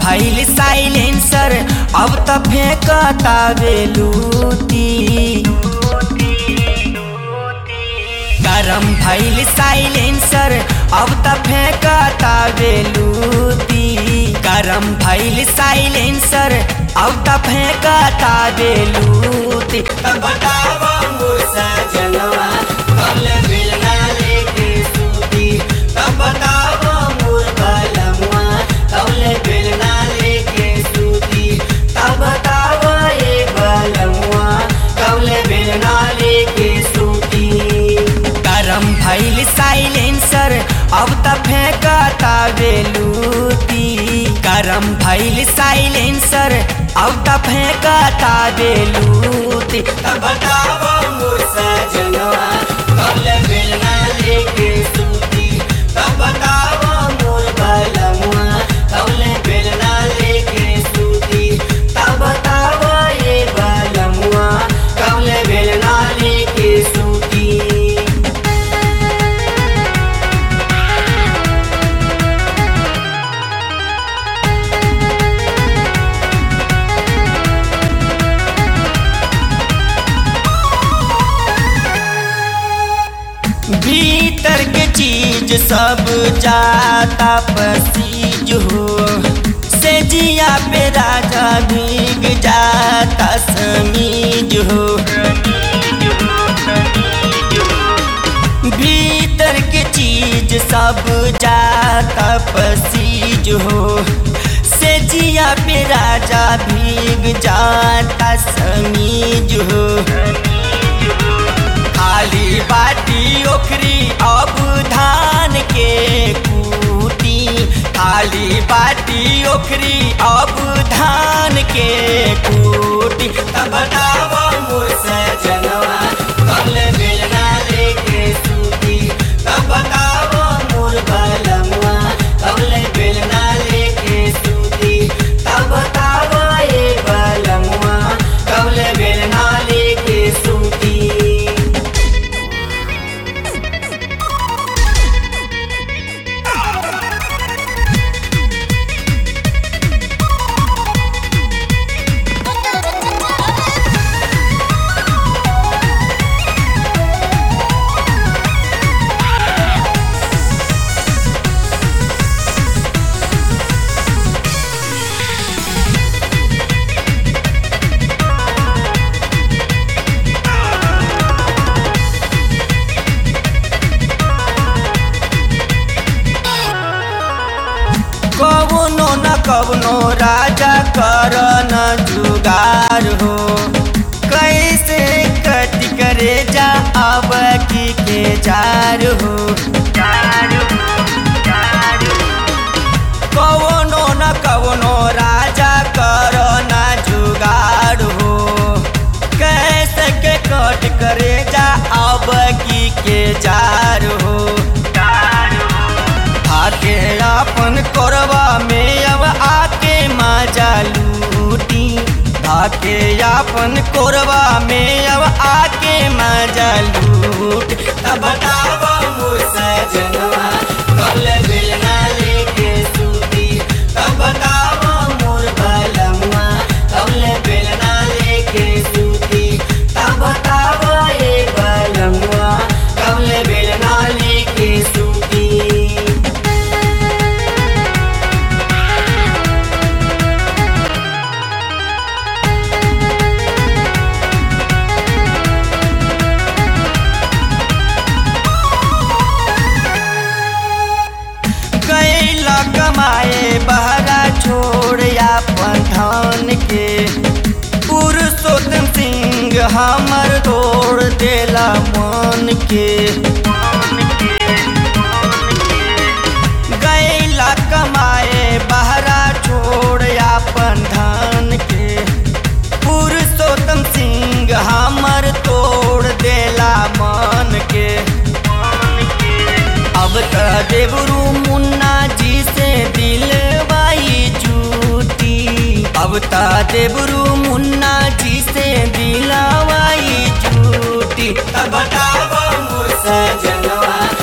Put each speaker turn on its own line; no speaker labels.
भैल साइलेंसर अब त फेंकता बेलूती गरम भैल साइलेंसर अब त फेंकता बेलूती गरम भैल साइलेंसर अब त फेंकता बेलूती तब बतावा मोर सजनवा कल बेलना लेके सूती तब बतावा मोर बलमुआ कल बेलना लेके सूती तब बतावा ये बलमुआ कल बेलना लेके सूती गरम भैल साइलेंसर अब त फेंकता बेलूती गरम भैल साइलेंसर अब त फेंकता बेलूती तब बतावा मोर सजनवा कल बेलना लेके सूती तब बतावा मोर बलमुआ कल बेलना लेके सूती तब बतावा ये बलमुआ कल बेलना लेके सूती भीतर के चीज सब जाता पसीज हो से जिया पे राजा भीग जाता समीज हो भीतर के चीज सब जाता पसीज हो से जिया पे राजा भीग जाता समीज हो खाली बाटी ओखरी अब धान के कूटी खाली बाटी ओखरी अब धान के कूटी तब बतावा मोर सजनवा कल बेलना लेके सूती तब बतावा मोर बलमुआ कल बेलना लेके सूती तब बतावा ये बलमुआ कल बेलना लेके सूती कवनो न कवनो राजा कर न जुगार हो कैसे कट करे जा अब की के जार हो कवनो न कवनो राजा कर न जुगार हो कैसे के कट करे जा अब की के जार हो आके अपन कोरबा में अब आके मजा लूटी आके अपन कोरबा में अब आके मजा लूट तब बतावा मोर सजनवा कल बेलना लेके सूती तब बतावा मोर बलमुआ कल बेलना लेके सूती तब बतावा ये बलमुआ कल बेलना लेके सूती कैला कमाए बहरा छोड़ अपन धन के पुरुषोत्तम सिंह हमर तोड़ देला मन के गैला कमाए बहरा छोड़ अपन धन के पुरुषोत्तम सिंह हमर तोड़ देला मन के अब त देवरू मुन्ना जी से दिलवाई झूठी अब त देवरू मुन्ना जी से दिलवाई झूठी अब बतावा मोर सजनवा